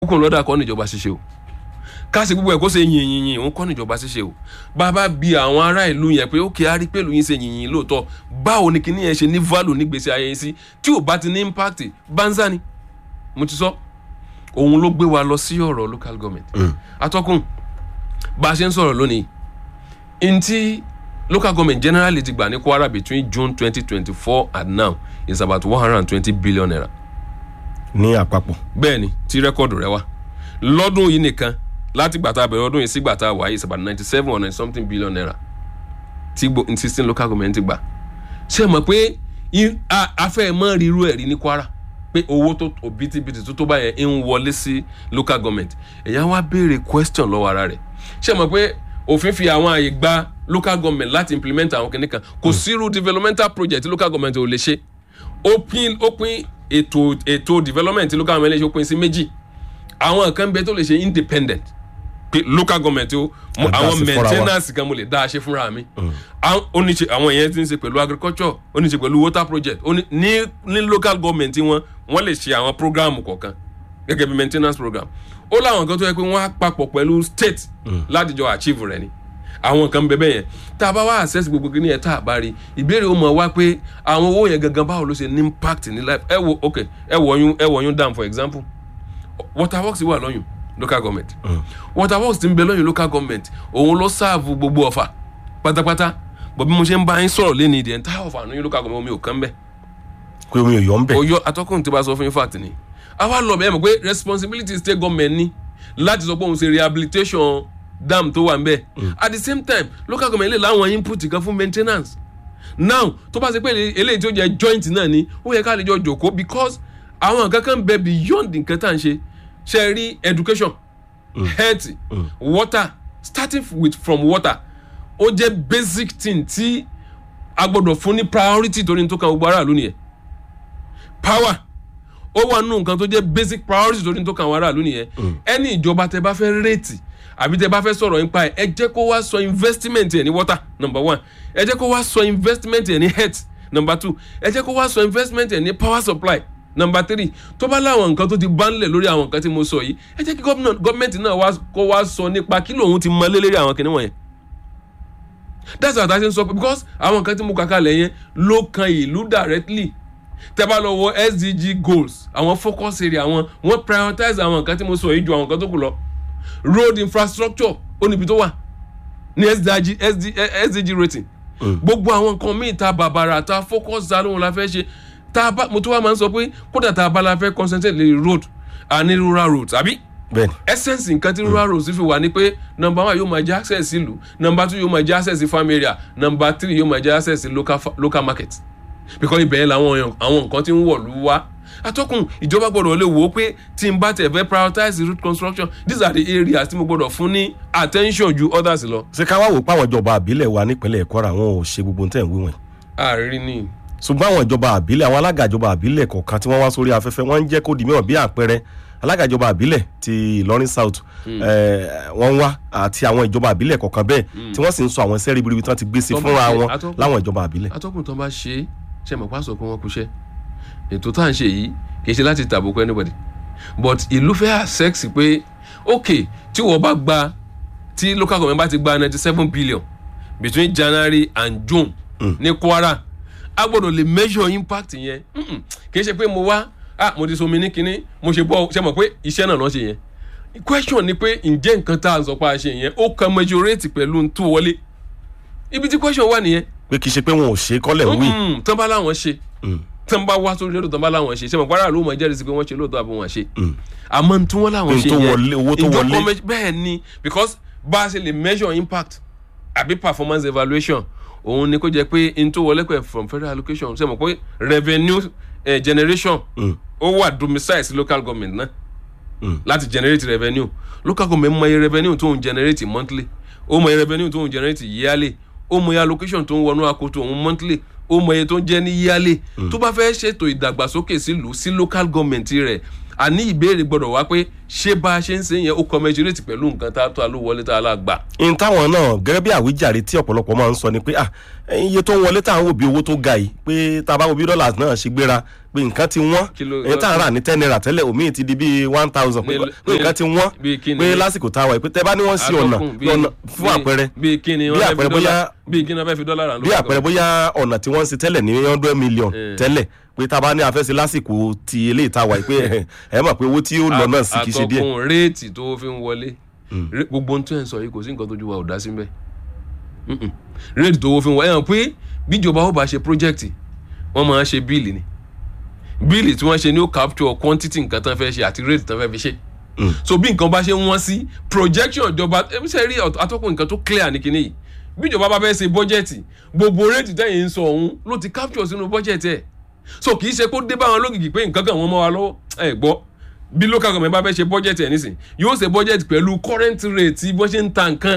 kókò lọ́dà kọ́ níjọba ṣíṣe o káṣí gbogbo ẹ̀ kó ṣe yìn yìn yìn òun kọ́ níjọba ṣíṣe o bàbá bi àwọn ará ìlú yẹn pé ókè á rí pé ìlú yín ṣe yìn yìn lóòótọ́ báwo ni kíní yẹn ṣe ní value nígbèsè ayé yín sí tí ò bá ti ní impact banza ni mo ti sọ òun ló gbé wa lọ sí ọ̀rọ̀ local government atọ́kùn bá a ṣe ń sọ̀rọ̀ lónìí ntí local government generally ti gbà ní Kwara between June twenty twenty four and now is about one hundred and twenty billion naira ní àpapọ̀. bẹ́ẹ̀ ni tí rẹ́kọ̀dù rẹ wá lọ́dún yìí nìkan láti gbàtà bẹ̀rẹ̀ ọdún yìí sí gbàtà wáyé is about ninety seven or ninety something billion naira tí gbo sixteen local government gbà ṣe mọ̀ pé i- a- afẹ́ mọ́ ríru ẹ̀rí ní Kwara pé owó tó òbítíbitì tó tó báyẹn ń wọlé sí local government èyàn wá béèrè question lọ́wọ́ ara rẹ̀ ṣe mọ̀ pé òfin fi àwọn àyè gba local government láti implement àwọn kìnìkan kò sírú developmental project tí local government ò lè ṣe ó pín ó pín ètò ètò development tí local government lè ṣe ó pín sí méjì àwọn kan bẹ tó lè ṣe independent pé local government ó mo- A dá àwọn sí fúnra wa. maintenance kan mo lè dá a ṣe fúnra mi àwọn ó ní ṣe àwọn yẹn ti ń ṣe pẹ̀lú agriculture ó ní ṣe pẹ̀lú water project ó ní ní ní local government wọn wọ́n lè ṣe àwọn program kọ̀ọ̀kan gẹ́gẹ́ bí maintenance program ó láwọn kan tó yẹ pé wọ́n á papọ̀ pẹ̀lú state láti jọ achieve rẹ̀ ni àwọn kan bẹ bẹ́ẹ̀ yẹn tá a bá wá access gbogbo kí ni ẹ̀ tá a bá rí ìbéèrè ó mọ̀ wá pé àwọn owó yẹn gangan báwo ló ṣe ní impact ní life ẹ wo ok ẹ wọ̀nyún ẹ wọ̀nyún dam for example waterworks wà lọ́yùn local government waterworks ti ń bẹ lọ́yùn local government òun ló sáàfù gbogbo ọ̀fà pátápátá bọ̀ bí mo ṣe ń bá yín sọ̀rọ̀ lé ní the entire ọ̀fà lọ́yùn local government omi ò kán bẹ́ẹ̀ pé omi ò yọ ń bẹ̀. oyọ atọ́kùn tí bá sọ fún yín fact ni àwa lọ bẹ́ẹ̀ mọ̀ pé responsibility state government ni láti sọ pé òun ṣe rehabilitation dam tó wà ń bẹ̀ at the same time local government lè láwọn input kan fún maintenance now tó bá ṣe pé eléyìí tí ó jẹ́ joint náà ni ó yẹ ká lè jọ jòkó because àwọn nǹkan kan bẹ beyond nǹkan tá à ń ṣe ṣe rí education health water starting with from water ó jẹ́ basic thing tí a gbọ́dọ̀ fún ní priority torí ní tó kan gbogbo aráàlú nìyẹn power ó wà nínú nǹkan tó jẹ́ basic priority torí tó kàn wá aráàlú nìyẹn ẹni ìjọba tẹ bá fẹ́ rètì àbí tẹ bá fẹ́ sọ̀rọ̀ nípa ẹ̀ ẹ jẹ́ kó wá sọ investment ẹ̀ ní water number one ẹ jẹ́ kó wá sọ investment ẹ̀ ní health number two ẹ jẹ́ kó wá sọ investment ẹ̀ ní power supply number three tó bá láwọn nǹkan tó ti bá ńlẹ̀ lórí àwọn nǹkan tí mo sọ yìí ẹ jẹ́ kí gọ́ọ̀mẹ̀ntì náà wá kó wá sọ nípa kí lòun ti mọ lé lérí àwọn kìnìún wọ̀nyẹn that's what i say sọ pé because àwọn nǹkan tí mo kà kalẹ̀ yẹn ló kan ìlú directly tẹ́ bá lọ wo sdg goals àwọn focus area àwọn wọ́n prioritize àwọn nǹkan tí mo sọ yìí ju àwọn nǹkan tó kù lọ road infrastructure ó níbi tó wà ní sdg SD, sdg rating gbogbo àwọn nǹkan míì ta bàbàrà ta focus ta lóhun la fẹ́ ṣe ta bá mo tún wá máa ń sọ pé kódà ta bá la fẹ́ concentrate lórí road àní rural roads àbí bẹ́ẹ̀ni essence nǹkan tí rural roads fi wà ní pé number one yóò máa jẹ́ access ìlú number two yóò máa jẹ́ access farm area number three yóò máa jẹ́ access local, fa- local market because ibẹ̀ yẹn làwọn èèyàn- àwọn nǹkan tí ń wọ̀lú wá atọ́kùn ìjọba gbọ́dọ̀ lè wò ó pé tí n bá tẹ̀ fẹ́ prioritize road construction these are the areas tí mo gbọ́dọ̀ fún ní attention ju others lọ. ṣé ká wá wò pé àwọn ìjọba àbílẹ̀ wa nípínlẹ̀ Kwara àwọn ò ṣe gbogbo tẹ̀ ń wí wọ̀nyí àárín ni ṣùgbọ́n àwọn ìjọba àbílẹ̀ àwọn alága ìjọba àbílẹ̀ kọ̀ọ̀kan tí wọ́n wá sórí afẹ́fẹ́ wọ́n ń jẹ́ kó di mìíràn bí àpẹẹrẹ alága ìjọba àbílẹ̀ ti Ìlọrin South eh, wọ́n ń wá àti àwọn ìjọba àbílẹ̀ kọ̀ọ̀kan bẹ́ẹ̀ tí wọ́n sì ń sọ àwọn iṣẹ́ ribiribi tí wọ́n ti gbé sí Tó bá fúnra ṣe wọn atọ́kùn. láwọn ìjọba àbílẹ̀. atọ́kùn tó bá ṣe é ṣe mọ̀ pásọ̀ pé wọ́n kúṣẹ́ ètò tá à ń ṣe yìí kì í ṣe láti tàbùkù anybody but ìlú fẹ́ àṣẹ́ksì pé ok tí wọ́n bá gba tí local government bá ti gba ninety seven billion between January and June ní Kwara a gbọ́dọ̀ lè measure impact yẹn Mm-mm. kì í ṣe pé mo wá ah mo ti somi ní kinní mo ṣe bọ́ ṣe mọ̀ pé iṣẹ́ náà lọ́ ṣe yẹn question ni pé ǹjẹ́ nǹkan tá à ń sọ pé a ṣe yẹn ó kan majorate pẹ̀lú tó wọlé ibi tí question wà nìyẹn pé kì í ṣe pé wọn ò ṣe kọ́lẹ̀ ń wí. Mm, tán bá láwọn ṣe tán bá wá sórí lóòótọ́ tán bá láwọn ṣe ṣe mọ̀ pàrọ̀ ló mọ̀ jẹ́rìí sí pé wọ́n ṣe lóòótọ́ àbí wọ́n ṣe àmọ́ tí wọ́n láwọn Pé n ṣe tó yẹn wọlé, owó tó ìjọ wọlé. comment- bẹ́ẹ̀ ni because bá a ṣe lè measure impact àbí performance evaluation òun ni kó jẹ́ pé n tó wọlé pẹ̀ from federal allocation ṣe mọ̀ pé revenue eh, generation ó wà domicile sí local government náà láti generate revenue local government mọ iye revenue tó ń generate monthly ó mọ iye revenue tó ń generate yearly ó mọ iye allocation tó ń wọnú akoto òun monthly ó mọ iye tó ń jẹ́ ní yearly tó bá fẹ́ ṣètò ìdàgbàsókè sílùú sí local government rẹ̀ àní ìbéèrè gbọ́dọ̀ wá pé ṣé bá a ṣe ń ṣe yẹn ó commensurate pẹ̀lú nǹkan tá a tó a ló wọlé tá a lá gbà. n táwọn náà gẹ́gẹ́ bí àwíjàre tí ọ̀pọ̀lọpọ̀ máa ń sọ ni pé ah iye tó ń wọlé tá à ń wò bí owó tó ga yìí pé tá a bá wo bí dọ́là náà ṣe gbéra pé nǹkan ti wọ́n Kí ló- ẹ̀yìn tá à ń rà ní ten naira tẹ́lẹ̀ omi ti di bíi one thousand pé Ní- pé nǹkan ti wọ́n bíi kí ni? pé lásìkò tá a wà yìí pé tẹ́ bá ní wọ́n sí ọ̀nà Atọ́kùn, bí- ọ̀nà fún bí- àpẹẹrẹ bí kíni bí wọ́n fẹ́ fi àpẹẹrẹ dọ́là bóyá- bí kíni wọ́n fẹ́ fi dọ́là rà bí àpẹẹrẹ bóyá ọ̀nà tí wọ́n ń ṣe tẹ́lẹ̀ ní hundred million Eh. tẹ́lẹ̀ pé tá a bá ní afẹ́sẹ̀ lásìkò ti eléyìí tá a wà yìí pé ẹ ẹ mọ̀ pé owó tí ó lọ náà sì kì í ṣe díẹ̀ àtọkùn réètì tó fi ń wọlé Ré- gbogbo ohun tó ẹ̀ ń sọ yìí kò sí nǹkan tójú wa ò dá sí mbẹ́ Mm-mm. réètì tó fi ń wọlé ẹ̀ hàn pé bíjọba ó bá ṣe project wọ́n máa ń ṣe bíìlì ni bíìlì tí wọ́n ṣe ni ó capture quantity nǹkan tán fẹ́ ṣe àti réètì tán fẹ́ fi ṣe Mm. so bí nǹkan bá ṣe ń wọ́n sí projection ìjọba ẹbí ṣe rí ọ̀t- atọ́kùn nǹkan tó clear ní kinní yìí bí ìjọba bá fẹ́ ṣe bọ́jẹ̀tì gbogbo réètì tẹ̀yìn ń sọ ọ̀hún ló ti capture sínú bọ́jẹ̀tì ẹ̀ so kì í ṣe kó dé bá wọn lógìkì pé nǹkan kan wọ́n mọ́ wa lọ́wọ́ ẹ gbọ́ bí local government bá fẹ́ ṣe bọ́jẹ̀tì ẹ̀ nísìn yóò ṣe bọ́jẹ̀tì pẹ̀lú current rate bó ṣe ń ta nǹkan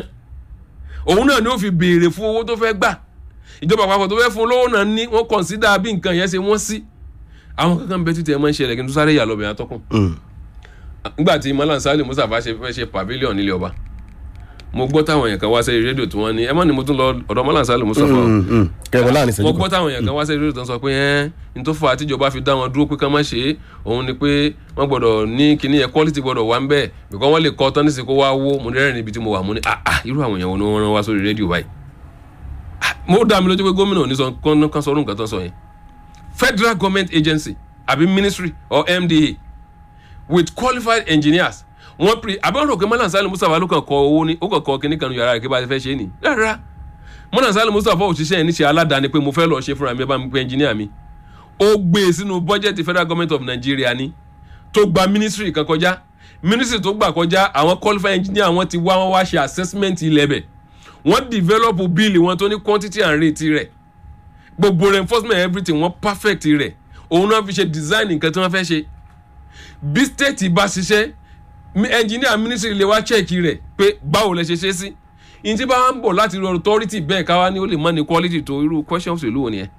òun náà ni ó fi béèrè fún owó tó fẹ́ gbà ìjọba àpapọ̀ tó fẹ́ fún lówó náà ní wọ́n consider bí nǹkan yẹn ṣe wọ́n sí àwọn kankan bẹ títí ẹ máa ń ṣẹlẹ̀ kí n tó sáré yà lọ́bẹ̀ atọ́kùn Mm. nígbà tí malam salim mustapha ṣe fẹ́ ṣe pavilion nílé ọba mo gbọ́ táwọn èèyàn kan wá sẹ́yìn rédíò tí wọ́n ní ẹ má ní mo tún lọ ọ̀dọ̀ malam salim mustapha o Mm, mm. kẹrin láàrin mo ìṣẹ́jú gbọ́ kan táwọn èèyàn kan wá sẹ́yìn rédíò tó ń sọ pé ẹ́ n tó fà á tíjọba fi dá wọn dúró pé ká má ṣe é òun ni pé wọ́n gbọ́dọ̀ ní kíní yẹn quality gbọ́dọ̀ wà ń bẹ́ẹ̀ bìkọ́ wọ́n lè kọ́ tán nísìnyí kó wá wó mo rẹ́rìn níbi tí mo wà mo ní ah ah irú àwọn èèyàn wo ni wọ́n rán wá sórí rédíò báyìí Ah, mo dá mi lójú pé gómìnà ò ní sọ kán kán sọrú nǹkan tó ń sọ yẹn federal government agency àbí ministry or mda with qualified engineers wọ́n pre àbẹ̀wò rò pé mọ́nà sálẹ̀ mustapha ló kàn kọ owó ní ó kàn kọ kíní kan ní yàrá rẹ̀ kí bá a ti fẹ́ ṣe é nì rárá mọ́nà sálẹ̀ mustapha òṣìṣẹ́ yẹn níṣẹ́ aládàáni pé mo fẹ́ lọ ṣe fúnra mi ẹ bá mi pé engineer mi ó gbé e sínú bọ́jẹ̀tì federal government of nigeria ni tó gba ministry kan kọjá ministry tó gbà kọjá àwọn qualified engineer wọn ti wá wọn wá ṣe assessment ilẹ̀ bẹ̀ wọ́n develop bill wọn tó ní quantity and rate rẹ̀ gbogbo reinforcement everything wọ́n perfect rẹ̀ òun náà fi ṣe design nǹkan tí wọ́n fẹ́ ṣe bí state bá ṣiṣẹ́ mi- engineer ministry lè wá check rẹ̀ pé báwo lẹ ṣe ṣe sí ìyẹn tí bá wà ń bọ̀ láti rí authority bẹ́ẹ̀ káwá ní ó lè má ní quality tó irú question òṣèlú wo nìyẹn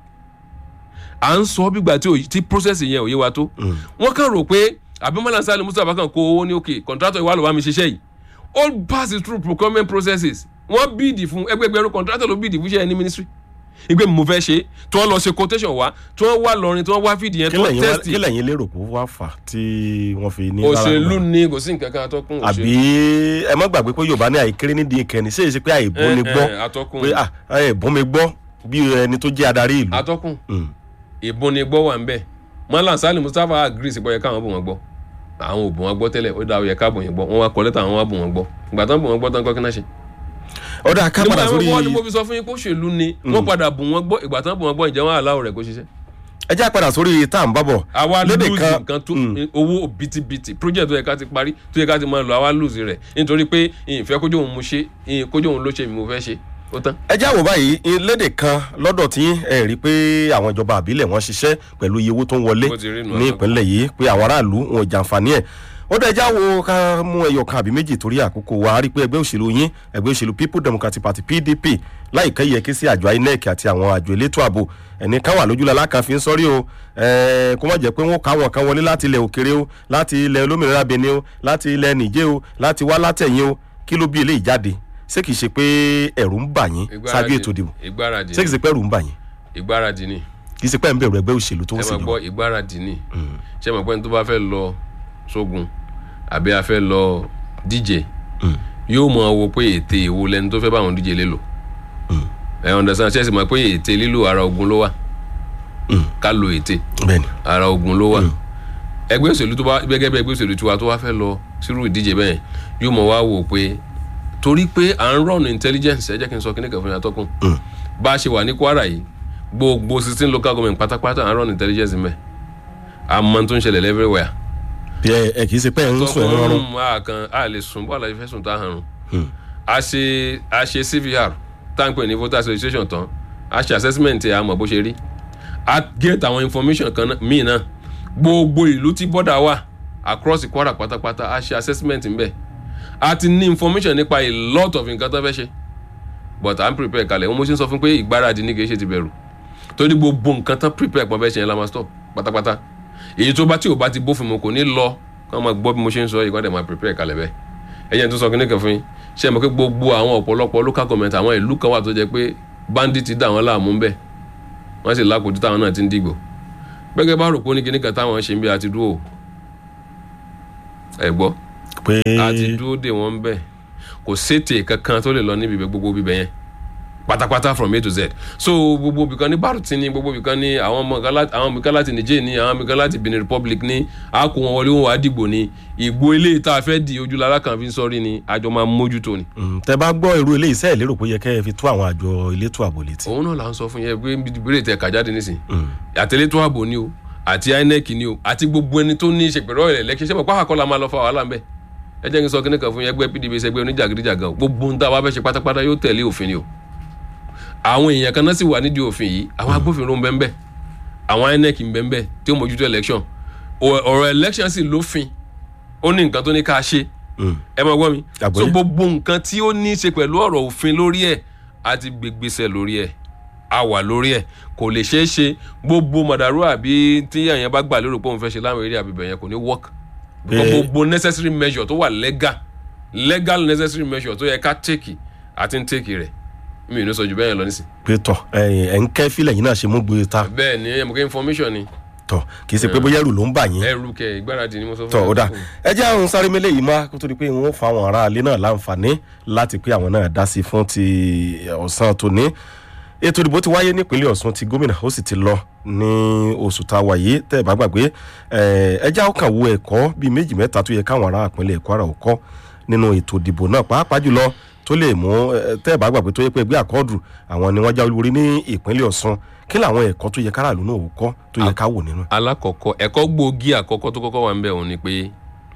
à ń sọ bígbà tí òyì- tí process yẹn ò yé wa tó wọ́n kàn rò pé abimala sali mustapha kan kó owó ní òkè contractor ìwà ló bá mi ṣiṣẹ́ yìí all pass through procurement processes wọ́n bíìdì fún ẹgbẹgbẹ̀rún contractor ló bíìdì fún iṣẹ́ ní ministry ìgbé mo fẹ́ ṣe tí wọ́n lọ ṣe quotation wá tí wọ́n wá lọrin tí wọ́n wá fìdí yẹn tí kí wọ́n lẹ́yìn wá- test kí lẹ́yìn lérò pé ó wá fà tí wọ́n fi ní rárá òṣèlú gbà? ni kò sí nǹkan kan atọ́kùn àbí ẹ má gbàgbé pé yorùbá ní àìkéré nídìí ìkẹni ṣé èsì pé àìbó ni gbọ́ atọ́kùn pé ah àìbó mi gbọ́ bí ẹni tó jẹ́ adarí ìlú. atọ́kùn Mm. ìbọn ni gbọ́ wà ń bẹ̀ mọ́lá sálì mustapha agree sí pé káwọn bò wọ́n gbọ́ àwọn ò bò wọ́n gbọ́ tẹ́lẹ̀ ó dáa ó yẹ ká bò yẹn gbọ́ wọ́n wá kọ́ lẹ́tà àwọn wá bò wọ́n gbọ́ ìgbà tán bò wọ́n gbọ́ tán kọ́ kí náà ṣe. ọ̀dà ká padà nígbà sórí wọn ni mo fi sọ fún yín kó ṣèlú ni wọ́n padà bò wọ́n gbọ́ ìgbà tán bò wọ́n gbọ́ ìjẹ́ wọn aláwọ̀ rẹ̀ kó ṣiṣẹ́. ẹ já padà sórí tá à ń bábọ̀ àwa lédè lose kan- nǹkan tó Mm. owó bìtìbìtì project tó yẹ ká ti parí tó yẹ ká ti máa lọ àwa lose rẹ̀ nítorí pé ìfẹ́ kójú òun mo ṣe ìyìn kójú òun ló ṣe mi mo fẹ́ ṣe ó tán. ẹ já wò báyìí i- lédè kan lọ́dọ̀ tí ẹ rí i pé àwọn ìjọba àbílẹ̀ wọn ṣiṣẹ́ pẹ̀lú iye owó tó ń wọlé Bó ti rí nù, ní àtàkùn. ìpínlẹ̀ yìí pé àwọn aráàlú wọn ò jàǹfààní ẹ̀ ó dẹ̀ já wo ká mú ẹyọ kan àbí méjì torí àkókò wa a rí i pé ẹgbẹ́ òṣèlú yín ẹgbẹ́ òṣèlú people democratic party pdp láìpẹ́ yẹ kí sí àjọ inec àti àwọn àjọ elétò ààbò ẹni kan wà lójúlá lákan fi ń sọ́rí o ẹ̀ẹ́ kó má jẹ́ pé wọ́n káwọn kan wọlé láti ilẹ̀ òkèrè o láti ilẹ̀ olómìnira benin o láti ilẹ̀ nìjẹ́ o láti wá látẹ̀yìn o kí ló bí eléyìí jáde ṣé kìí ṣe pé ẹ̀rù ń bà yín ṣáájú ètò ìdìbò ìgbáradì ṣé kìí ṣe pé ẹ̀rù ń bà yín ìgbáradì ni kìí ṣe pé ẹ̀ ń bẹ̀rù ẹgbẹ́ òṣèlú tó ń ẹ máa ṣèlú gbọ́ ìgbáradì ni ṣé ẹ mọ̀ pé ẹni tó bá fẹ́ lọ sógun àbí a fẹ́ lọ díje yóò mọ wo pé ète èwo lẹni tó fẹ́ bá àwọn díje lé lò ẹ understand ṣe é sì mọ̀ pé ète lílo ara ogun ló wà ká lo ète bẹ́ẹ̀ni ara ogun ló wà ẹgbẹ́ òṣèlú tó bá gẹ́gẹ́ bí ẹgbẹ́ òṣèlú tiwa tó wá fẹ́ lọ sírú ìdíje bẹ́ẹ̀ yóò mọ̀ wá wò pé torí pé à ń rọ̀nù intelligence ẹ jẹ́ kí n sọ kíní kan fún yàtọ̀ kún bá a ṣe wà ní kwara yìí gbogbo sixteen local government pátápátá à ń rọ̀nù intelligence mẹ́ àmọ́ tó ń ṣẹlẹ̀ everywhere bí ẹ ẹ kìí ṣe pé ẹ̀ ń sùn ẹ̀ ń rọrùn tọkùnrin a kan a lè sùn bọ́ọ̀lù àti fẹ́sùn tá a hàn rùn a ṣe a ṣe cvr táǹpẹ̀ ní voters registration tán a ṣe assessment ẹ̀ a mọ̀ bó ṣe rí a get àwọn information kan náà- míì náà gbogbo ìlú tí bọ́dà wà across Kwara pátápátá a ṣe assessment ńbẹ̀ a ti ní information nípa a lot of nǹkan tó fẹ́ ṣe but à ń prepare kalẹ̀ wọ́n mo ṣe ń sọ fún pé ìgbáradì ní kìí ṣe ti bẹ̀rù torí gbogbo nǹkan tán prepare pọ̀ fẹ́ ṣe yẹn la máa stop pátápátá èyí tó bá tí ò bá ti bófin mu kò ní lọ kí wọ́n máa gbọ́ bí mo ṣe ń sọ yìí kí wọ́n dẹ̀ máa prepare kalẹ̀ bẹ́ẹ̀ ẹ̀yẹ́ tó sọ kí ní kan fún yín ṣe é mọ̀ pé gbogbo àwọn ọ̀pọ̀lọpọ̀ local government àwọn ìlú kan wà tó jẹ́ pé bandit dà wọ́n láàmú ń bẹ̀ wọ́n sì lákòójú táwọn náà ti ń dìgbò gbẹ́gẹ́ bá rò pé ó ní kíní kan táwọn ṣe ń bí àti dúró ẹ̀ gbọ́ pé àti dúró dè wọ́n ń bẹ̀ kò sétè kankan tó lè lọ níbi ibẹ̀ gbogbo bíbẹ̀ yẹn pátápátá from a to z so gbogbo ibìkan ní baruti ní gbogbo ibìkan ní àwọn ọmọ kan láti àwọn ibìkan láti niger ní àwọn ibìkan láti benin republic ní àkó wọn wọlé wọn wà á dìgbò ní ìgbó eléyìí tá a fẹ́ di ojúlára kan fi ń sọrí ni àjọ máa mójútó ni. Mm, tẹ bá gbọ́ irú eléyìí sẹ́ẹ̀ lérò pé ó yẹ kẹ́ ẹ fi tó àwọn àjọ elétò ààbò létí. òun náà là ń sọ fún yẹn pé ìbéèrè tẹ kà jáde nísìn àtẹlétò ààbò ni o àti inec ni o àti gbogbo ẹni tó ní í ṣe pẹ̀lú ọ̀rẹ́ lẹ́kí ṣẹ́pọ̀ pàákọ́ la máa lọ fa wàhálà ń bẹ̀ ẹ jẹ́ kí n sọ kíní kan fún yẹn ẹgbẹ́ pdp ṣẹgbẹ́ oníjàgídíjàgan o gbogbo ń tá a wá fẹ́ ṣe pátápátá yóò tẹ̀lé òfin ni o àwọn èèyàn kan náà sì wà nídìí òfin yìí àwọn agbófinró ń bẹ ń bẹ àwọn inec ń bẹ ń bẹ tí ó mójútó election Ọ- ọ̀rọ̀ election sì lófin ó ní nǹkan tó ní ká ṣe Mm. ẹ máa gbọ́ mi Àgbọ́yé. so gbogbo nǹkan tí ó ní í ṣe pẹ̀lú ọ̀rọ̀ òfin lórí ẹ̀ á ti gbégbèsè lórí ẹ̀ a wà lórí ẹ̀ kò lè ṣeé ṣe gbogbo mọ̀dàrú àbí tí èèyàn bá gbà lérò pé òun fẹ́ ṣe láwọn eré àbíbẹ̀ yẹn kò ní work Pé- gbogbo necessary measure tó wà legal legal necessary measure tó yẹ ká take àti ń take rẹ̀ mi ò ní sọ jù bẹ́ẹ̀ yẹn lọ nísìn pé tọ̀ ẹ̀yin ẹ̀ ń kẹ́ fílẹ̀ yìí náà ṣe mú gbé ta bẹ́ẹ̀ ni ẹ̀yẹ́ mọ̀ kí information ni tọ̀ kì í ṣe pé bóyá ẹrù ló ń bà yín. ẹrù kẹ ìgbáradì ni mo sọ fún tọ yín. ó dà ẹ jẹ́ àwọn sáré mélé yìí má kó tó di pé wọ́n fa àwọn aráalé náà láǹfààní láti pé àwọn náà dá sí fún ti ọ̀sán tòní ètò ìdìbò ti wáyé nípínlẹ̀ ọ̀ṣun ti gómìnà ó sì ti lọ ní oṣù tá a wà yìí tẹ́ ẹ bá gbàgbé ẹ ẹ já ọkàn wo ẹ̀kọ́ bíi méjì mẹ́ta tó yẹ káwọn ará ìpínlẹ̀ kwara ò kọ́ nínú ètò ìdìbò náà pàápàá jùlọ tó lè mú ẹ, tẹ́ ẹ bá gbàgbé tó yẹ pé ẹgbẹ́ àkọ́ọ̀dù àwọn ni wọ́n já olúborí ní ìpínlẹ̀ ọ̀ṣun kí làwọn ẹ̀kọ́ tó yẹ káràlú náà ò kọ́ tó yẹ ká wò nínú ẹ̀. alákọ̀ọ́kọ́ ẹ̀kọ́ gbòógì àkọ́kọ́ tó kọ́kọ́ wà ń bẹ̀ òun ni pé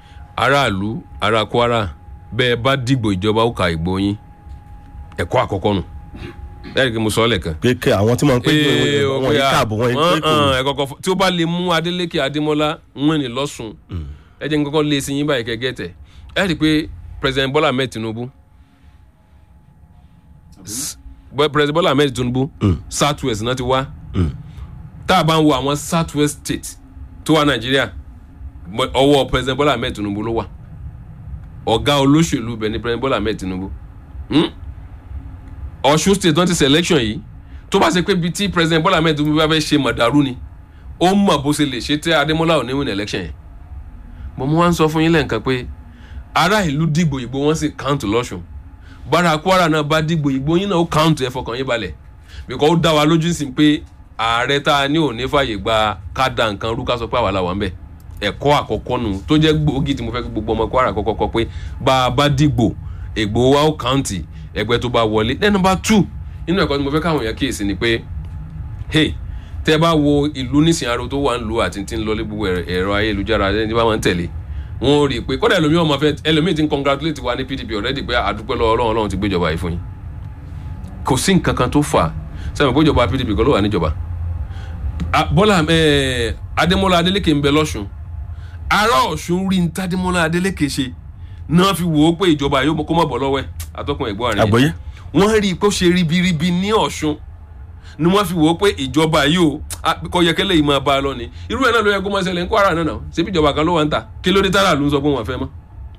aráàlú ará kwara bẹ́ẹ̀ bá dìgbò ìjọba ó ka ìgbó yín ẹ̀kọ́ àkọ́kọ́ nù ẹ̀rí kí mo sọ ọ́ lẹ́ẹ̀kan. pé kẹ àwọn tí wọn ń pè Ee, wọn ó yìí yá. káàbọ̀ wọn yìí Wọ́n, pé kò hàn, ẹ̀kọ́kọ́ fún- tí ó bá lè mú adeleke adémọlá wọn ní lọ́sùn ẹ jẹ́ n kọ́kọ́ lé sí yín báyìí kẹ́gẹ́ tẹ̀ ẹ rí i pé president bola ahmed tinubu S- Bọ́- president bola ahmed tinubu south west náà ti wá tá a bá ń wo àwọn south west state tó wà nàìjíríà mọ- ọwọ́ president bola ahmed tinubu ló wà ọ̀gá olóṣèlú bẹ̀ ni president bola ahmed tinubu Hmm? ọ̀ṣun state náà ti selection yìí tó bá ṣe pé bíi tí president bola ahmed tinubu bá fẹ́ ṣe mọ̀dàrú ni ó mọ̀ bó ṣe lè ṣe tẹ́ adémọ́lá ò ní win election yẹn mo mú wá ń sọ fún yín lẹ́ǹkan pé ará ìlú dìgbò ìgbò wọn sì count lọ́ṣun bára kwara náà bá dìgbò ìgbò yín náà ó count ẹ fọkàn yín balẹ̀ because ó dá wa lójú sí pé ààrẹ tá a ní ò ní fàyè gba ká da nǹkan rú ká sọ pé àwa la wà ń bẹ̀ ẹ̀kọ́ àkọ́kọ́ nù tó jẹ́ gbòógì tí mo fẹ́ kí gbogbo ọmọ kwara kọ́kọ́ kọ́ pé bá a bá dìgbò ègbò wa ó count ẹgbẹ́ tó bá wọlé then number two nínú ẹ̀kọ́ tí mo fẹ́ káwọn èèyàn kíyèsí ni pé hey tẹ bá wo ìlú nísìnyí aró tó wà ń lu àti tí ń lọ lé gbogbo ẹ̀rọ- ẹ̀rọ ayélujára ẹni tí bá wọn ń tẹ̀lé wọn ò rí i pé kódà ẹlòmíì ọmọ fẹ ẹlòmíì ti ń congratulate wa ní pdp already pé àdúpẹ́ lọ́wọ́ ọlọ́run ọlọ́run ti gbéjọba yìí fún yín kò sí nǹkan kan tó fà sẹ́wọ̀n pé ìjọba pdp kọ́ ló wà níjọba A- bọ́lá eh, adémọ́lá adélékè ń bẹ lọ́sùn ará ọ̀ṣun rí ní tádémọ́lá adélékè ṣe náà fi wò ó pé ìjọba yóò kó mọ̀ bọ́ lọ́wọ́ ẹ̀ atọ́kùn ẹ̀gbọ́n àárín yẹn àgbọ́yé wọ́n rí i pé ó ṣe ribiribi ní ọ̀ṣun ni wọ́n fi wò ó pé ìjọba yìí o a- kò yẹ kẹ́lẹ́ yìí máa bá a lọ ni irú ẹ̀ náà ló yẹ kó máa ṣẹlẹ̀ ní kwara náà náà ṣebí ìjọba kan ló wà ń ta kí ló dé tára ló ń sọ pé wọ́n fẹ́ mọ́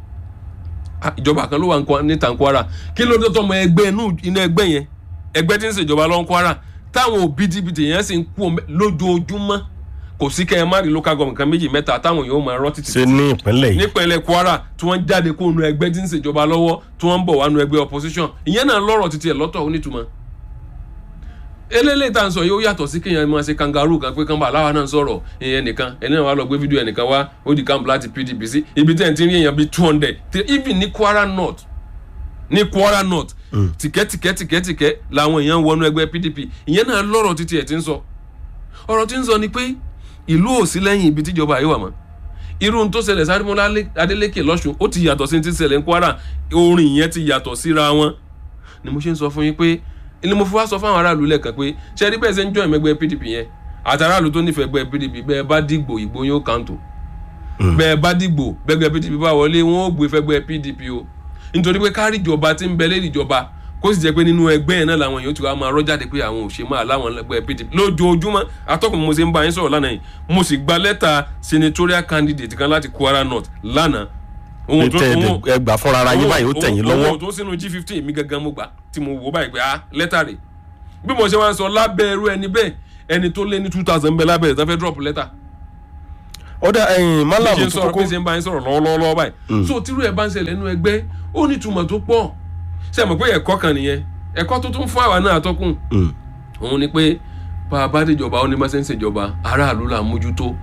Ah, ìjọba kan ló wà ń kwa- níta ń kwara kí ló dé tọmọ ẹgbẹ́ inú inú ẹgbẹ́ yẹn ẹgbẹ́ tí ń ṣèjọba lọ ń kwara táwọn òbítíbitì yẹn sì ń kú ọmọ- lójoojúmọ́ kò sí kẹ́ ẹ má rí local government kan méjì mẹ́ta táwọn yóò máa rọ́ títí ṣe ní ìpínlẹ̀ yìí nípínlẹ̀ kwara tí wọ́n jáde kó nu ẹgbẹ́ tí ń ṣèjọba lọ́wọ́ tí wọ́n ń bọ̀ wá nu ẹgbẹ́ opposition ìyẹn náà lọ́rọ̀ títí ẹ̀ lọ́tọ̀ onítùmọ̀ eléyìí tá à ń sọ yìí ó yàtọ̀ sí kéèyàn máa ṣe kangaroo kan pé kánbà aláwa náà ń sọ̀rọ̀ ìyẹn nìkan ẹni náà wà lọ gbé fídíò ẹnìkan wá ó di camp láti pdp sí ibi tẹ̀ ń ti rí èèyàn bíi two hundred even ní kwara north ní kwara north tìkẹ́ tìkẹ́ tìkẹ́ tìkẹ́ làwọn èèyàn wọnú ẹgbẹ́ pdp ìyẹn náà lọ́rọ̀ títí ẹ̀ ti ń sọ ọ̀rọ̀ tí ń sọ ni pé ìlú ò sí lẹ́yìn ibi tíjọba yìí wà mọ́ irú ohun tó ṣẹlẹ̀ sárémọ́lá adélékè lọ́sùn ó ti yàtọ̀ sí ti ṣẹlẹ̀ ní kwara orin yẹn ti yàtọ̀ síra wọn ni mo ṣe ń sọ fún yín pé ni mo fi wá sọ fún àwọn aráàlú lẹ́ẹ̀kan pé ṣe rí bẹ́ẹ̀ ṣe ń jọ ìmẹ́gbẹ́ pdp yẹn àtàràlù tó nífẹ̀ẹ́ gbẹ́ pdp bẹ́ẹ̀ bá dìgbò ìgbó yóò kàǹtò bẹ́ẹ̀ bá dìgbò bẹ́gbẹ́ pdp bá wọlé wọn ó gbé fẹ́gbẹ́ pdp o nítorí pé kárí ìjọba tí ń bẹ lérí ìjọba kó sì jẹ́ pé nínú ẹgbẹ́ yẹn náà làwọn èèyàn ti wá máa rọ́ jáde pé àwọn ò ṣe máa láwọn ẹgbẹ́ pdp lójoojúmọ́ atọ́kùn mo ṣe ń bá yín sọ̀rọ̀ lánàá yìí mo sì gba lẹ́tà senatorial candidate kan láti kwara north lánàá pé tẹ ẹ gbà fúnra ara yín báyìí ó tẹ̀yìn lọ́wọ́ owó tó sínú g fifteen mi gangan mo gbà tí mo wò báyìí pé ah lẹ́tà rẹ̀ bí mo ṣe wá ń sọ lábẹ́ ẹrú ẹni bẹ́ẹ̀ ẹni tó lé ní two thousand bẹ́ẹ̀ lábẹ́rẹ́ tó fẹ́ drop letter ó dá ẹyin bí málàmù ṣe ń tó sọ̀rọ̀ kókó bí ṣe ń bá yín sọ̀rọ̀ lọ́wọ́lọ́wọ́ báyìí so tírú ẹ̀ bá ń ṣẹlẹ̀ nínú ẹgbẹ́ ó ní ìtumọ̀ tó pọ̀ ṣe mọ̀ pé ẹ̀kọ́ kan nìyẹn ẹ̀kọ́ tó tún fún àwa náà atọ́kùn Mm. òun ni pé bá a bá déjọba ó ní bá ṣe ń ṣèjọba aráàlú là ń mójútó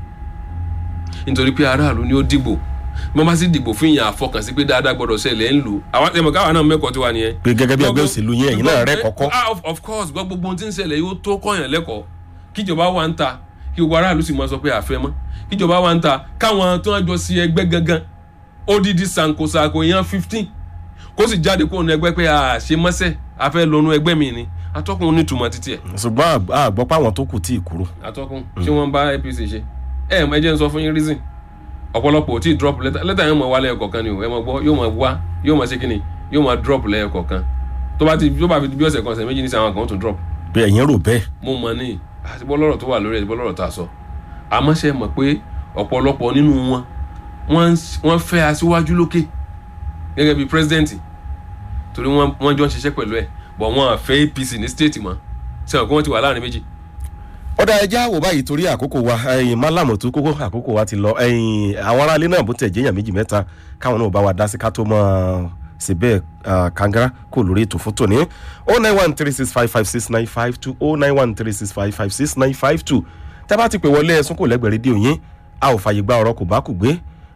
nítorí pé aráàlú ni ó dìbò bí wọ́n bá sì dìbò fún ìyàn àfọkànsí pé dáadáa gbọ́dọ̀ ṣẹlẹ̀ ń lò àwọn ẹ̀mọ̀ káwa náà mẹ́kọ̀ọ́ tiwa nìyẹn pé gẹ́gẹ́ bí ẹgbẹ́ òṣèlú yín ẹ̀yin náà rẹ́ kọ́kọ́ ah of, of course gbọ́ gbogbo ohun tí ń ṣẹlẹ̀ yóò tó kọ́yàn lẹ́kọ̀ọ́ kíjọba wa ń ta kí gbogbo aráàlú sì máa sọ pé àfẹ́ mọ́ kíjọba wa ń ta káwọn tó ń jọ sí ẹgbẹ́ gangan odidi sankosanko yan fifteen kó sì jáde kó nu ẹgbẹ́ pé a ṣe mọ́sẹ̀ a fẹ́ lọ́nu ẹgbẹ́ mi ni atọ́kùn nítumọ̀ títí ẹ̀ ṣùgbọ́n àgbọ́ páwọn tó kù tí ì kúrò atọ́kùn ṣé wọ́n bá apc ṣe ẹ ẹ jẹ́ n sọ fún yín reason ọ̀pọ̀lọpọ̀ ò tí ì drop letter letter yẹn mọ̀ wá lẹ́yọ̀ kọ̀ọ̀kan ni o ẹ mọ̀ gbọ́ yóò mọ̀ wá yóò mọ̀ ṣe kí ni yóò mọ̀ drop lẹ́yọ̀ kọ̀ọ̀kan tó bá ti tó bá fi bí ọ̀sẹ̀ kan ọ̀sẹ̀ méjì ní sàwọn kan ó tún drop pé ẹ̀yin rò bẹ́ẹ̀ mo mọ̀ ní àtibọ́ lọ́rọ̀ tó wà lórí ẹ̀ àtibọ́ lọ́rọ̀ tá a sọ àmọ́ ṣe mọ̀ pé ọ̀pọ̀lọpọ̀ nínú wọn wọ́n ń- wọ́n fẹ́ aṣíwájú lókè gẹ́gẹ́ bí president torí wọ́n wọ́n jọ ń ṣiṣẹ́ pẹ̀lú ẹ̀ bọ̀ wọ́n fẹ́ apc ní state mọ́ ṣe mọ̀ pé wọ́n ti wà láàrin méjì ọ̀dà ẹja wò báyìí torí àkókò wa ẹ̀yin málàmù tó kókó àkókò wa ti lọ ẹ̀yin àwọn aráalé náà bó tẹ̀ jẹ́yàn méjì mẹ́ta káwọn náà bá wa dá sí ká tó mọ́ ṣe bẹ́ẹ̀ ah, kangara kò lórí ètò fún tòní o nine one three six five five six nine five two o nine one three six five five six nine five two tẹ́ bá ti pè wọlé ẹ̀sùn kò lẹ́gbẹ̀ẹ́ rédíò yín a ò fààyè gba ọ̀rọ̀ kò bá kù gbé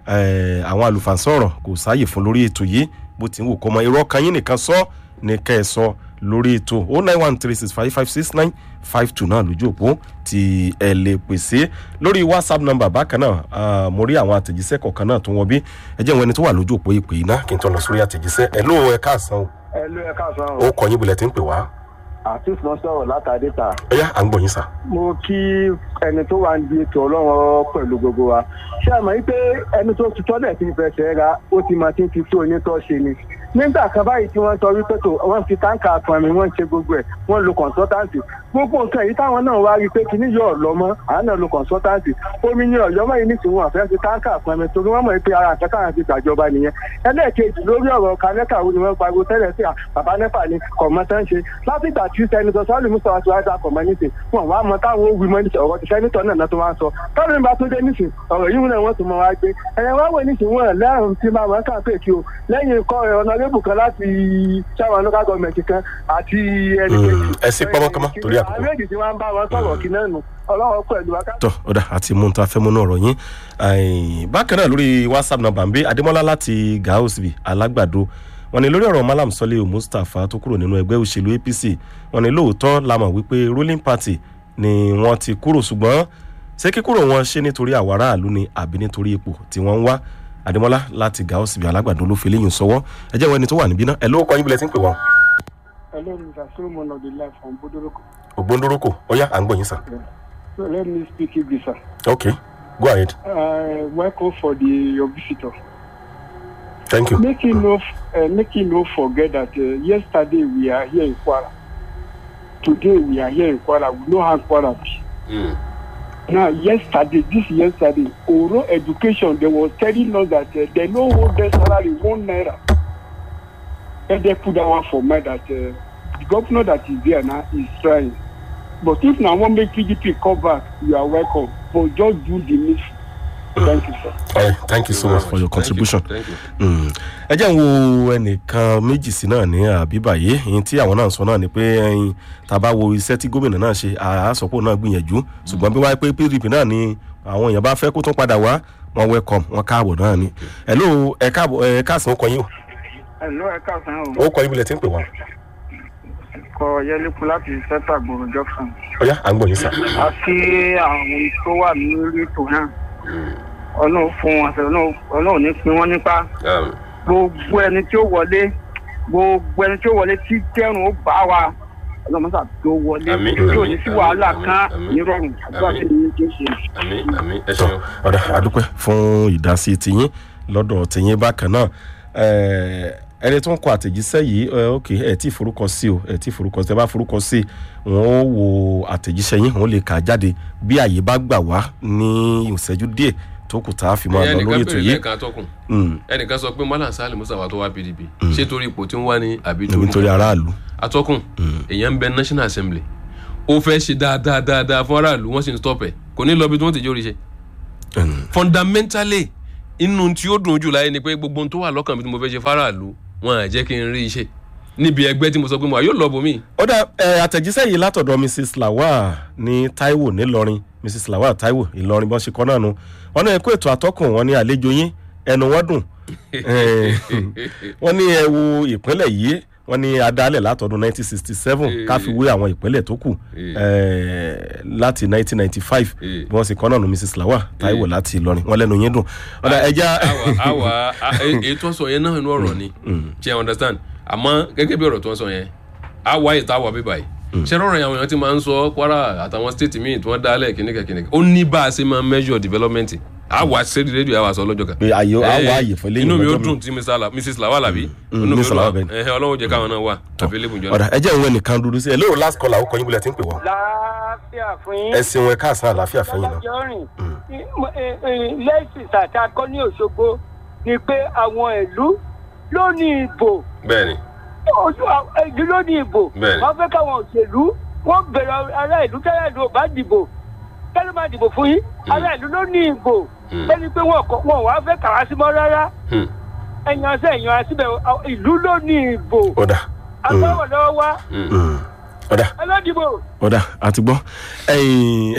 eh, àwọn àlùfàǹsọ̀rọ̀ kò sáàyè fún lórí ètò yìí bó ti ń wò kọ́ mọ irọ́ kan yín nìkan sọ ní kẹ́ ẹ sọ lórí ètò o nine one three six five five six nine five two náà lójú òpó tí ẹ lè pèsè lórí whatsapp number bákan náà ah, mo rí àwọn àtẹ̀jíṣẹ́ kọ̀ọ̀kan náà tó wọ́n bí ẹ jẹ́ wọn ẹni tó wà lójú òpó ìpè yìí náà kí n tó lọ sórí àtẹ̀jíṣẹ́ ẹ ló ẹ káàsán o ẹ ló ẹ káàsán ó o kọ yín bulẹ̀ tí ń pè wá àtúntò náà sọ̀rọ̀ látàdé ta ẹ yá à ń gbọ̀ yín sà. mo kí ẹni tó wà ń di ètò ọlọ́run pẹ̀lú gbogbo wa ṣé àmọ́ yìí pé ẹni tó ti tọ́lẹ̀ tí ń fẹsẹ̀ ra ó ti máa ti ń fi tó onítọ́ ṣe ni nígbà kan báyìí tí wọ́n sọ wípé tó wọ́n fi táǹkà pọnmi wọ́n ń ṣe gbogbo ẹ̀ wọ́n lo consultancy gbogbo nǹkan yìí táwọn náà wá rí i pé kíní yóò lọ mọ́ àwọn náà lo consultancy omi ní ọ̀yọ́ mọ́ yìí nísìnyí wọn fẹ́ fi táǹkà pọnmi torí wọ́n mọ̀ pé ara àtẹ́kà àti ìgbàjọba nìyẹn ẹlẹ́ẹ̀kejì lórí ọ̀rọ̀ kanẹ́kà wo ni wọ́n pariwo tẹ́lẹ̀ sí à, bàbá nẹ́pà ni kọ̀mọ́tán ṣe látìgbà tí sẹ́nitọ́ sọ́ọ́lù mùsùlùmí àti wájà kọ̀mọ́nìtì wọn wá mọ táwọn ó wí mọ́ níṣẹ́ ọ̀rọ̀ ti sẹ́nitọ́ náà náà tó máa ń sọ tọ́lú nígbà tó dé níṣẹ́ ọ̀rọ̀ yìí náà wọ́n tún mọ wá gbé ẹ̀yẹ wá wò níṣẹ́ wọn lẹ́rùn tí máa mọ̀ ká pé kí o lẹ́yìn ikọ́ ọ̀nàrẹ́bù kan láti sáwọn local government kan àti ẹnì Mm, kejì. ẹ sí pọ́nmọ́kọ́mọ́ torí àkókò. àwọn méjì tí wọ́n ń bá wọn sọ̀rọ̀ kí náà nù ọlọ́wọ́ pẹ̀lú wákàtí. tọ ọ̀dà àti mú un tá a fẹ́ mú náà rọ̀ yín Ẹ̀yìn, bákan náà lórí whatsapp number ń bí adémọ́lá láti gaosbi alágbàdo wọn ni lórí ọ̀rọ̀ malam sọ́lé mustapha tó kúrò nínú ẹgbẹ́ òṣèlú apc wọn ni lóòótọ́ la mọ̀ wípé ruling party ni wọ́n ti kúrò ṣùgbọ́n ṣé kíkúrò wọn ṣe nítorí àwọn aráàlú ni àbí nítorí ipò tí wọ́n ń wá adémọ́lá láti gaosbi alágbàdo ló fi léyìn sọwọ́ ẹ jẹ́ wọn ẹni tó wà níbí náà ẹ ló kọ́ yín bilẹ̀ tí ń pè wọ́n. Hello, Mr. Solomon of the life from Bodoroko. ògbóndórókò ọyá à ń gbọ̀ yín sà. So let me speak English, sir. ok go ahead Uh, welcome for the your visitor. thank you. Make him no, uh, make him no forget that uh, yesterday we are here in Kwara. Today we are here in Kwara. We know how Kwara be. Mm. Now, yesterday, this yesterday, Oro Education, they was telling us that uh, they no hold their salary one naira. And they put that one for me that uh, the governor that is there now is trying. But if now one make PDP come back, you are welcome. But just do the needful. Thank you, sir. All right, thank you so much for your Thank you, contribution. thank you. Mm. ẹ jẹ́ ń wo ẹnìkan méjì sí náà ní àbíbàyé ẹ̀yìn tí àwọn náà sọ náà ni pé ẹ̀yìn tá a bá wo iṣẹ́ tí gómìnà náà ṣe àásọ̀pọ̀ náà gbìyànjú ṣùgbọ́n bí wáyé pé pdp náà ni àwọn èèyàn bá fẹ́ kó tún padà wá wọn welcome wọn káàbọ̀ náà ni hello ẹ káàbọ̀ ẹ káàsán ó kọ yín o ẹ̀lọ́ ẹ káàsán o ó kọ yín bilẹ̀ tí ń pè wá kọ yẹlẹ́kùn láti sẹ́tà gbòòrò junction. ọ̀yá à ń gbọ̀ yín sà. a kí àwọn tó wà lórí ètò náà ọlọ́run fún wọn àṣẹ ọlọ́run ní pin wọ́n nípa Um, gbogbo ẹni tí ó wọlé gbogbo ẹni tí ó wọlé tí jẹ́rùn ó bá wa ọlọ́run mọ́sà tó wọlé Àmín, tí ò ní àmín, sí wàhálà àmín, kan àmín, nírọ̀rùn àdúrà àmín. tí mi ti ń ṣe. àmì àmì ẹ tọ́ ṣeun. ọ̀dà àdúpẹ́ fún ìdásí tiyín lọ́dọ̀ tiyín bákan náà Eh, ẹni tó ń kọ àtẹ̀jíṣẹ́ yìí eh, ok ẹ̀ tí forúkọ sí o ẹ̀ tí forúkọ sí ẹ bá forúkọ sí wọn ó wo àtẹ̀jíṣẹ́ yín wọn ó lè kà á jáde bí àyè bá gbà wá ní ìṣẹ́jú díẹ̀ tó kù tá a fi máa lọ lórí ẹnìkan ètò bèrè yìí lẹ́ẹ̀kan atọ́kùn Mm, ẹnìkan sọ pé malam salim musawa tó wá pdp ṣé torí ipò tí ń wá ní àbí nítorí aráàlú atọ́kùn èèyàn ń bẹ national assembly ó fẹ́ ṣe dáadáa dáadáa fún aráàlú wọ́n sì ń stop ẹ̀ kò ní lọ bí tí wọ́n ti jórí ṣe fundamentally inú tí ó dùn jù láyé ni pé gbogbo ohun tó wà lọ́kàn mi tí mo fẹ́ ṣe fáráàlú wọn à jẹ́ kí n rí iṣẹ́ níbi ẹgbẹ́ tí mo sọ pé mo wà yóò lọ bòmí. ó dá ẹ àtẹ̀jíṣẹ́ yìí látọ̀dọ̀ mrs lawal ní taiwo nílọrin mrs lawal taiwo ìlọrin bọ́n ṣe kọ́ náà nu wọn ní ẹ kó ètò àtọ́kùn wọn ní àlejò yín ẹnu wọn dùn Eh, wọn ní ẹ wo ìpínlẹ̀ yìí wọn ní adálẹ̀ látọdún 1967 ká fi wé àwọn ìpínlẹ̀ tó kù eh, láti 1995 bí wọ́n ṣe kọ́ náà nu mrs lawal taiwo láti ìlọrin wọn lẹ́nu yín dùn ọ̀dà ẹja àwa àwa a- e- èyí tó ń sọ yẹn náà inú ọ̀rọ̀ ni ṣe i understand àmọ́ gẹ́gẹ́ bí ọ̀rọ̀ tó ń sọ yẹn àwa ètò àwa bíbá yìí ṣe rọrùn yẹn àwọn èèyàn ti máa ń sọ kwara àtàwọn state míì tí wọ́n dálẹ̀ kìnìkan kìnìkan ó ní bá a ṣe máa measure development àwa ṣe rédíò àwa sọ lọ́jọ́ kan. pé àyè àwọ̀ Eh, àyè fún eléyìí inú mi ó lọ́jọ́ dùn tí Mr. La- mrs lawal àbí Mm, inú mi Mrs. ó Lawal dùn bẹ́ẹ̀ ni. ẹ̀hẹ́ ọlọ́run jẹ́ káwọn náà wà available jọ ọ̀dà ẹjẹ́ ìwé nìkan dúdú sí ẹ lóòrò last call àwọn kọyìn bulẹ̀ tí ń pè wọ́n láàfíà fún yín. ẹ ṣeun ẹ káàsán àlàáfíà fẹ́yìn náà. lọ́jọ́rìn lẹ́sìn sàtàkọ́ ní òṣogbo ni pé àwọn ìlú ló ní ìbò bẹ́ẹ̀ni ojú àwọn ìlú ló ní ìbò Bẹ́ẹ̀ni. wọ́n fẹ́ káwọn òṣèlú wọ́n bẹ̀rẹ̀ ará ìlú tẹ́lẹ̀ ìlú ò bá dìbò tẹ́lẹ̀ máa dìbò fún yín ará ìlú ló ní ìbò Mm. lẹ́ni pé wọn kọ wọn wàá fẹ́ kàwá sí mọ́ rárá Hmm. ẹ̀yàn sí ẹ̀yàn síbẹ̀ ìlú ló ní ìbò ọ̀dà agbáwọ̀ lọ́wọ́ wá mm, ọ̀dà ẹlọ́dìbò. ọ̀dà àti gbọ́ ẹ̀yìn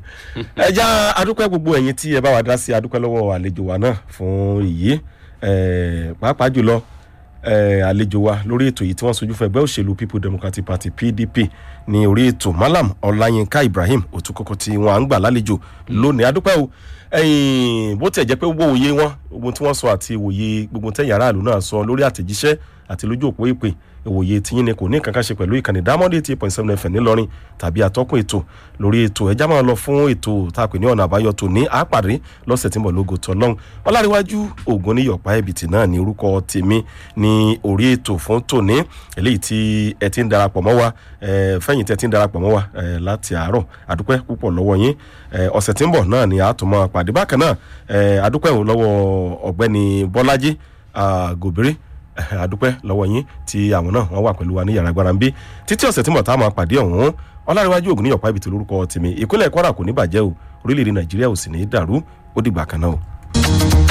ẹja adúpẹ́ gbogbo ẹ̀yin tí ẹ bá wa dá sí adúpẹ́ lọ́wọ́ àlejò wa náà fún èyí eh, pàápàá jùlọ eh, àlejò wa lórí ètò yìí tí wọ́n sojú fún ẹgbẹ́ òṣèlú people democratic party pdp ní orí ètò malam ọláyínká ibrahim òtúkọ́kọ́ tí wọ́n à ń gbà lálejò lónìí adúpẹ́ o ẹ̀yìn bó tẹ̀ jẹ́ pé gbogbo òye wọn gbogbo tí wọ́n sọ àti ìwòye gbogbo tẹ̀yìn aráàlú náà sọ lórí àtẹ̀jíṣẹ́ àti lójú òpó ìpè ìwòye tiyín ni kò ní kankan ṣe pẹ̀lú ìkànnì diamond eighty point seven fm ńìlọrin tàbí atọ́kùn ètò lórí ètò ẹja máa lọ fún ètò tá a pè ní ọ̀nà àbáyọ tò ní àpàdé lọ́sẹ̀ tí mo lógo tọ́lọ́hún ọláríwájú ògùn ní yọ̀pá ẹ̀bìtì náà ní orúkọ tèmi ní orí ètò fún tòní eléyìí tí ẹ ti ń darapọ̀ mọ́ wa eh, fẹ́yìn tí ẹ ti ń darapọ̀ mọ́ wa eh, láti àárọ̀ àdúpẹ́ púpọ̀ lọ́wọ́ yín Eh, ọ̀sẹ̀ tí ń bọ̀ náà ni a tún máa pàdé bákan náà eh, àdúpẹ́ òun lọ́wọ́ ọ̀gbẹ́ni bọ́lájí ah, gòbírí Eh, àdúpẹ́ lọ́wọ́ yín tí àwọn náà wọ́n wà pẹ̀lú wa ní yàrá agbára ń bí títí ọ̀sẹ̀ tí mo ta máa pàdé ọ̀hún ọlárẹ̀wájú ògùn níyọ̀pá ibi tí lórúkọ tèmi ìpínlẹ̀ kwara kò ní bàjẹ́ o orílẹ̀-èdè nàìjíríà ò sì ní í dàrú ó dìgbà kan náà o.